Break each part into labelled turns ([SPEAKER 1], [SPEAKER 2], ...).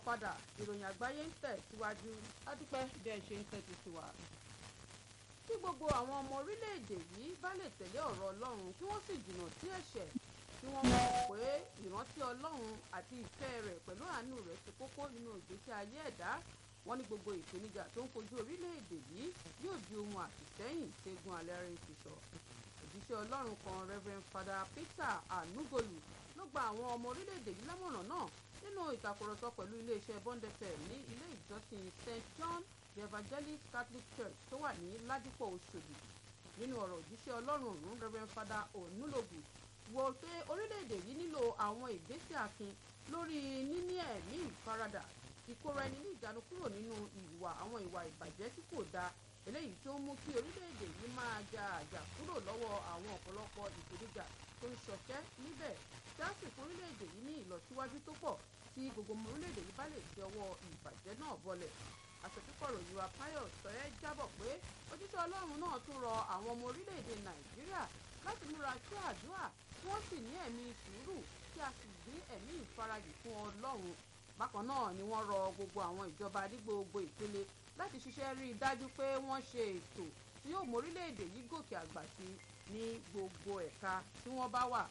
[SPEAKER 1] padà ìròyìn àgbáyé ń tẹ̀ síwájú adúpẹ́ bí ẹ ṣe ń tẹ́tí sí wa. kí gbogbo àwọn ọmọ orílẹ̀-èdè yìí bá lè tẹ̀lé ọ̀rọ̀ ọlọ́run kí wọ́n sì jìnnà sí ẹ̀ṣẹ̀ kí wọ́n mọ̀ pé ìrántí ọlọ́run àti ìfẹ́ rẹ̀ pẹ̀lú àánú rẹ̀ ṣe kókó nínú ìgbésí ayé ẹ̀dá wọ́n ní gbogbo ìpèníjà tó ń kojú orílẹ̀-èdè yìí yóò di ohun àtìsẹ́yìn ṣẹ́gun alẹ́rìn ti sọ. òjíṣẹ́ ọlọ́run kan reverend father peter anugolu ló gba àwọn ọmọ orílẹ̀-èdè yìí lámọ̀ràn náà nínú ìtàkùrọ̀sọ pẹ̀lú iléeṣẹ́ bond fm ní ilé ìjọsìn st john the evangelist catholic church tó wà ní ládìpọ̀ oṣòdì nínú ọ̀rọ̀ òjíṣẹ́ ọlọ́run ọ̀hún reverend father onulogu wò pé orílẹ̀-èdè yìí nílò àwọn ìgbésẹ̀ akin lórí níní ẹ̀mí ìfaradà ìkóra ẹni ní ìjánu kúrò nínú ìwà àwọn ìwà ìbàjẹ́ tí kò dáa eléyìí tó ń mú kí orílẹ̀-èdè yìí máa ja àjà kúrò lọ́wọ́ àwọn ọ̀pọ̀lọpọ̀ ìpèníjà tó ń ṣọṣẹ́ níbẹ̀ tí a sì fún orílẹ̀-èdè yìí ní ìlọsíwájú tó pọ̀ tí gbogbo ọmọ orílẹ̀-èdè yìí bá lè fi ọwọ́ ìbàjẹ́ náà bọlẹ̀ àṣetúpọ̀rọ̀ yorùbá pius sọ̀rẹ́ jábọ̀ pé ojúṣe ọlọ́run náà tún rọ àwọn ọmọ orílẹ̀-èdè nàìjíríà láti múra sí àdúrà kí wọ́n sì ní ẹ̀mí sùúrù kí a sì gbé ẹ̀mí ìfarajì fún ọlọ́run bákan náà ni wọ́n rọ gbogbo àwọn ìjọba ní gbogbo ìpele láti ṣiṣẹ́ rí i dájú pé wọ́n ṣe ètò tí yóò mú orílẹ̀-èdè yìí gòkè àgbà sí ní gbogbo ẹ̀ka tí wọ́n bá wà.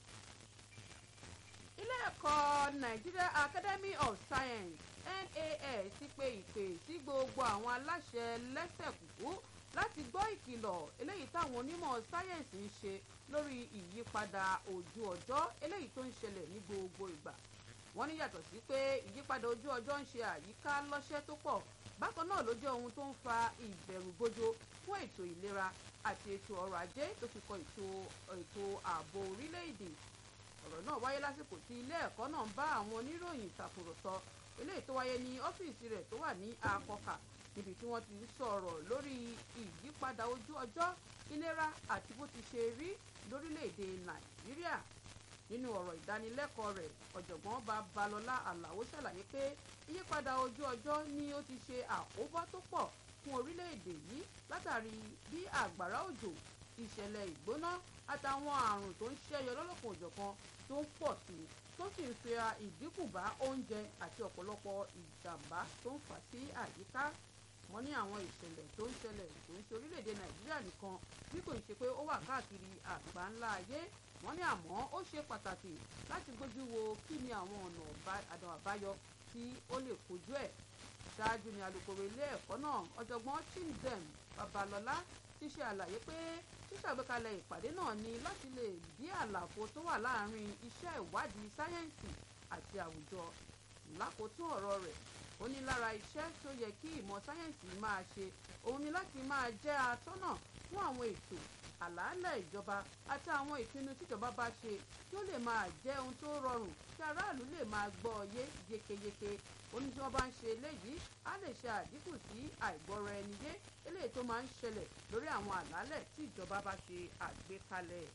[SPEAKER 1] ilé ẹ̀kọ́ Nigeria Academy of Science NAS ti pe ìpè sí gbogbo àwọn aláṣẹ lẹ́sẹ̀ kúkú láti gbọ́ ìkìlọ̀ eléyìí táwọn onímọ̀ sáyẹ̀nsì ń ṣe lórí ìyípadà ojú ọjọ́ eléyìí tó ń ṣẹlẹ̀ ní gbogbo ìgbà wọ́n ní yàtọ̀ sí pé ìyípadà ojú ọjọ́ ń ṣe àyíká lọ́ṣẹ́ tó pọ̀ bákan náà ló jẹ́ ohun tó ń fa ìbẹ̀rùbojo fún ètò ìlera àti ètò ọrọ̀ ajé tó fi kọ ètò ààbò orílẹ̀-èdè ọ̀rọ̀ náà wáyé lásìkò tí ilé ẹ̀kọ́ náà ń bá àwọn oníròyìn ìtàkùrọ̀sọ eléyìí tó wáyé ní ọ́fíìsì rẹ̀ tó wà ní akọkà níbi tí wọ́n ti ń sọ̀rọ̀ lórí ìyípadà ojú ọjọ́ ìlera àti bó ti ṣe rí lórílẹ̀-èdè nàìjíríà nínú ọ̀rọ̀ ìdánilẹ́kọ̀ọ́ rẹ̀ ọ̀jọ̀gbọ́n babalọ́lá àlàó ṣàlàyé pé ìyípadà ojú ọjọ́ ni ó ti ṣe àkóbá tó pọ̀ fún orílẹ̀-èdè yìí látàrí bí àgbàrá òjò ìṣẹ̀lẹ̀ ìgbóná àtàwọn àrùn tó ń ṣẹ́yọ lọ́lọ́kan òjọ̀kan tó ń pọ̀ sí tó sì ń fi ìdínkù bá oúnjẹ àti ọ̀pọ̀lọpọ̀ ìjàmbá tó ń fà sí àyíká wọ́n ní àwọn ìṣẹ̀lẹ̀ tó ń ṣẹlẹ̀ tó ń ṣe orílẹ̀-èdè nàìjíríà nìkan bí kò ń ṣe pé ó wà káàkiri àgbáńlá ayé wọ́n ní àmọ́ ó ṣe pàtàkì láti gbójú wo kí ni àwọn ọ̀nà àdán àbáyọ tí ó lè kojú ẹ̀ ṣáájú ni alukoro ilé ẹ̀kọ́ náà ọ̀jọ̀gbọ́n chimzem babalọ́lá ti ṣe àlàyé pé ṣíṣàgbékalẹ̀ ìpàdé náà ni láti lè dí àlàfo tó wà láàárín iṣẹ́ ìwádìí sáyẹ́ǹsì àti àwùjọ lákòótún ọ̀rọ̀ rẹ̀ ó ní lára iṣẹ́ tó yẹ kí ìmọ̀ sáyẹ́ǹsì máa ṣe òun ni láti máa jẹ́ atọ́nà fún àwọn ètò àlàálẹ̀ ìjọba àti àwọn ìpinnu tíjọba bá ṣe kí ó lè máa jẹ́ ohun tó rọrùn kí aráàlú lè máa gbọ́ ọ yé yékéyéké ó ní tí wọ́n bá ń ṣe eléyìí á lè ṣe àdínkù sí àìgbọ́ra ẹni yé eléyìí tó máa ń ṣẹlẹ̀ lórí àwọn àlàálẹ̀ tí ìjọba bá ṣe àgbékalẹ̀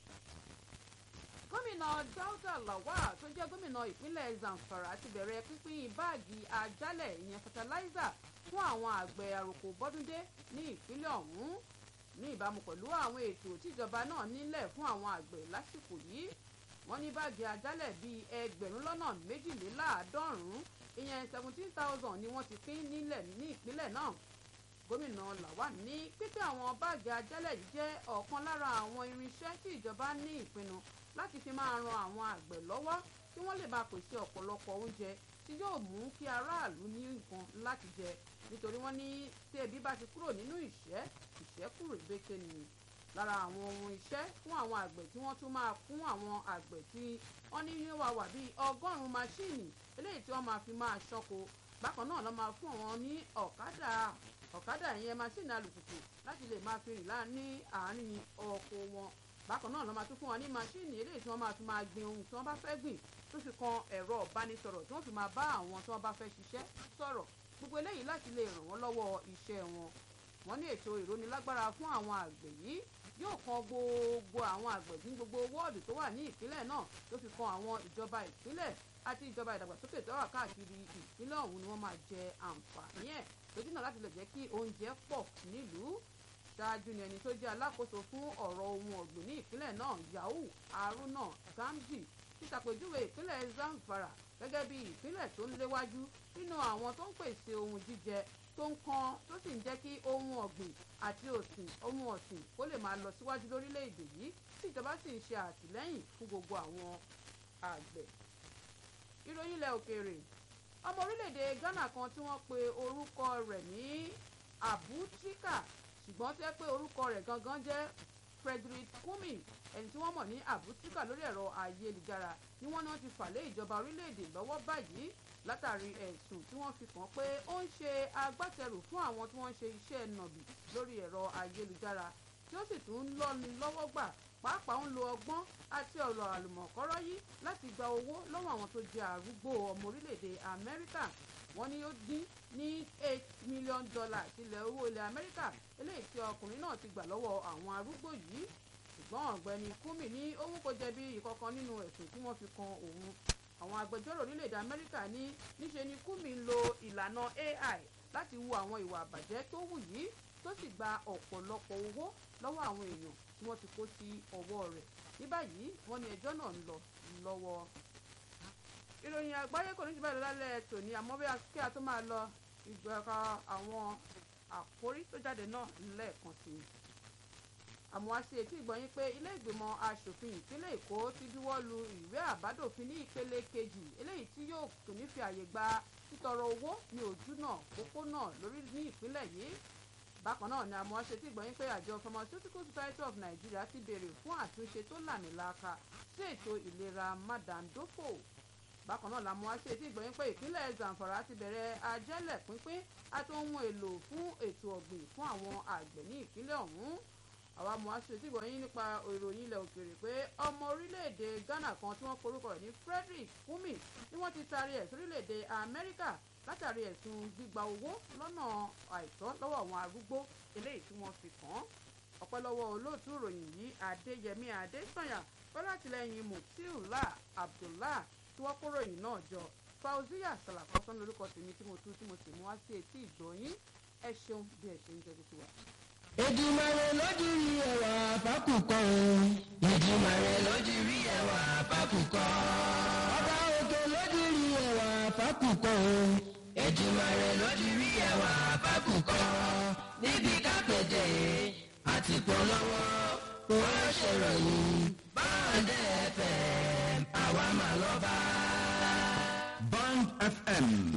[SPEAKER 1] gómìnà Dauda Lawal tó jẹ́ gómìnà ìpínlẹ̀ Zamfara ti bẹ̀rẹ̀ pínpín báàgì àjálẹ̀ ìyẹn fertilizer fún àwọn àgbẹ̀ àròkò bọ́dúndé ní ìpínlẹ̀ ọ̀hún ní ìbámu pẹ̀lú àwọn ètò tíjọba náà nílẹ̀ fún àwọn àgbẹ̀ lásìkò yìí wọ́n ní báàgì àjálẹ̀ bíi ẹgbẹ̀rún lọ́nà méjìléláàádọ́rùn-ún ìyẹn seventeen thousand ni wọ́n ti pín nílẹ̀ ní ìpínlẹ̀ náà gómìnà Lawal ní pípín àwọn báàgì àjálẹ̀ yìí jẹ́ ọ̀kan lára àwọn irinṣẹ́ tí ìjọba ní ìpinnu láti fi máa ran àwọn àgbẹ̀ lọ́wọ́ kí wọ́n lè máa pèsè ọ̀pọ̀lọpọ̀ oúnjẹ tí yóò mú kí aráàlú ní nǹkan láti jẹ nítorí wọ́n ní tí ebi bá ti kúrò nínú ìṣẹ́ ìṣẹ́ kúrò bété ni lára àwọn ohun iṣẹ́ fún àwọn àgbẹ̀ tí wọ́n tún máa fún àwọn àgbẹ̀ tí wọ́n ní ní wà wà bíi ọgọ́rùn-ún máṣíìnì eléyìí tí wọ́n máa fi máa ṣọ́ko bákan náà ló máa fún àwọn ní ọ̀kadà ọ̀kadà ìyẹn máṣíìnì alùpùpù láti lè máa fi rìn láàrin àárín oko wọn bákan náà ló máa tún fún wọn ní máṣíìnì eléyìí tí wọ́n máa fi máa gbin ohun tí wọ́n bá fẹ́ gbìn tó fi kan ẹ̀rọ ìbánisọ̀rọ̀ tí wọ́n fi máa bá àwọn tí wọ́n bá fẹ́ ṣiṣẹ́ sọ̀rọ̀ gbogbo eléyìí láti lè ràn wọ́n lọ́wọ́ iṣẹ́ wọn wọ́n ní ètò ìrónilágbára fún àwọn àgbẹ̀ yìí yóò kan gbogbo àwọn àgbẹ̀ ní gbogbo wọ́ọ̀dù tó wà ní ìpínlẹ̀ náà tó fi kan àwọn ìjọba ìpínlẹ̀ àti ìjọba ìdàgbàsókè tó wà káàkiri ìpínlẹ̀ ọ̀hún ni wọ́n máa jẹ àǹfààní ẹ̀ lójú náà láti lè jẹ́ kí oúnjẹ pọ̀ nílùú ṣáájú ni ẹni tó jẹ́ alákòóso fún ọ̀rọ̀ ohun ọ̀gbìn ní ìpínlẹ̀ náà Yahoo Haruna Gamji ti ṣàpèjúwe ìpínlẹ̀ zamfara gẹ́gẹ́ bí ìpínlẹ̀ tó ń léwájú nínú àwọn tó ń pèsè ohun jíjẹ tó ń kan tó sì ń jẹ́ kí ohun ọ̀gbìn àti òsìn ohun ọ̀sìn kó lè máa lọ síwájú lórílẹ̀‐èdè yìí tí ìjọba sì ń ṣe àtìlẹ́yìn fún gbogbo àwọn àgbẹ̀. ìròyìn ilẹ̀ òkèèrè ọmọ orílẹ̀‐èdè ghana kan tí wọ́n pe orúkọ rẹ̀ ní abutika ṣùgbọ́n tẹ́ pé orúkọ rẹ̀ gangan jẹ́ frederick kumi ẹni tí wọ́n mọ̀ ní abutika lórí ẹ̀rọ ayélujára ni wọ́n náà ti fà lé ìjọba orílẹ̀‐èdè lọ́wọ́ báyìí látàrí ẹ̀sùn tí wọ́n fi kàn pé ó ń ṣe agbátẹrù fún àwọn tí wọ́n ń ṣe iṣẹ́ nàbì lórí ẹ̀rọ ayélujára tí ó sì tún ń lọ́ni lọ́wọ́ gbà pàápàá ń lo ọgbọ́n àti ọ̀rọ̀ àlùmọ̀kọ́rọ́ yìí láti gba owó lọ́wọ́ àwọn tó jẹ́ arúgbó ọmọ orílẹ̀-èdè amẹ́ríkà wọ́n ní ó dín ní eight million dollars ilẹ̀ owó ilẹ̀ amẹ́ríkà eléyìí tí ọkùnrin náà ti gbà lọ́wọ́ àwọn arúgbó yìí ṣùgbọ́n ọ̀gbẹ́ni kúmi ní òun kò jẹ̀bi ìkọ̀kan nínú ẹ̀sùn tí wọ́n fi kan òun àwọn agbẹjọ́rò orílẹ̀-èdè amẹ́ríkà ní níṣe ni kúmi ń lo ìlànà ai láti wu àwọn ìwà àbàjẹ́ tó wù yìí tó sì gba ọ̀pọ̀lọpọ̀ owó lọ́wọ́ àwọn èèyàn tí wọ́n ti kó sí ọwọ́ rẹ̀ ní báyìí wọ́n ní ẹjọ́ náà ń lọ lọ́wọ́. ìròyìn àgbáyé kò ní jù báyìí lálẹ́ tòní àmọ́ bí kí a tó máa lọ ìgbàka àwọn àkórí tó jáde náà lẹ́ẹ̀kan sí i àmọ́ a ṣe ètí ìgbọ̀nyín pé ilé ìgbìmọ̀ asòfin ìpínlẹ̀ èkó ti buwọ́ lu ìwé àbádòfin ní ìpele kejì eléyìí tí yóò kò ní fi àyè gba títọrọ owó ní ojúnà pópónà lórí ní ìpínlẹ̀ yìí bákan náà ni àmọ́ a ṣe ètí ìgbọ̀nyín pé àjọ pharmaceutical society of nigeria ti béèrè fún àtúnṣe tó làmìlaka sí ètò ìlera mádàndófò bákan náà làmọ́ a ṣe ètí ìgbọ̀nyín pé ìpínlẹ̀ zamfara ti bẹ̀rẹ̀ ajẹ́lẹ̀ pínpín àti ohun èlò fún ètò ọ̀gbìn fún àwọn àgbẹ̀ ní ìpínlẹ̀ ọ̀hún àwa mọ̀ aṣojú ìwọ̀nyí nípa ìròyìn ilẹ̀ òkèèrè pé ọmọ orílẹ̀-èdè ghana kan tí wọ́n forúkọ rẹ̀ ní frederick kumi ni wọ́n ti taari ẹ̀ sórílẹ̀-èdè amẹ́ríkà látàrí ẹ̀sùn gbígba owó lọ́nà àìtọ́ lọ́wọ́ àwọn arúgbó eléyìí tí wọ́n fi kàn án ọ̀pẹ́ lọ́wọ́ olóòtú ìròyìn yìí adéyẹmí adésànyà pẹ̀lú àtìlẹ́yìn mutiula abdullah tí wọ́n kó ròyìn náà jọ fauziya salafọ́sán lórúkọ tèmi tí mo tú tí mo sì mú wá sí etí ìgbọ̀nyín ẹ ṣeun bí ẹ ṣe ń jẹ́ títí wa.
[SPEAKER 2] Èdùmàrè lójú rí ẹwà fákùkọ o. Èdùmàrè lójú rí ẹwà fákùkọ. Ọba òkè lójú rí ẹwà fákùkọ o. Èdùmàrè lójú rí ẹwà fákùkọ. Níbi kápẹ́tẹ̀ àti polówó kò ṣèròyìn. Báńdẹ̀ FM àwa mà lọ́ba.
[SPEAKER 3] Band FM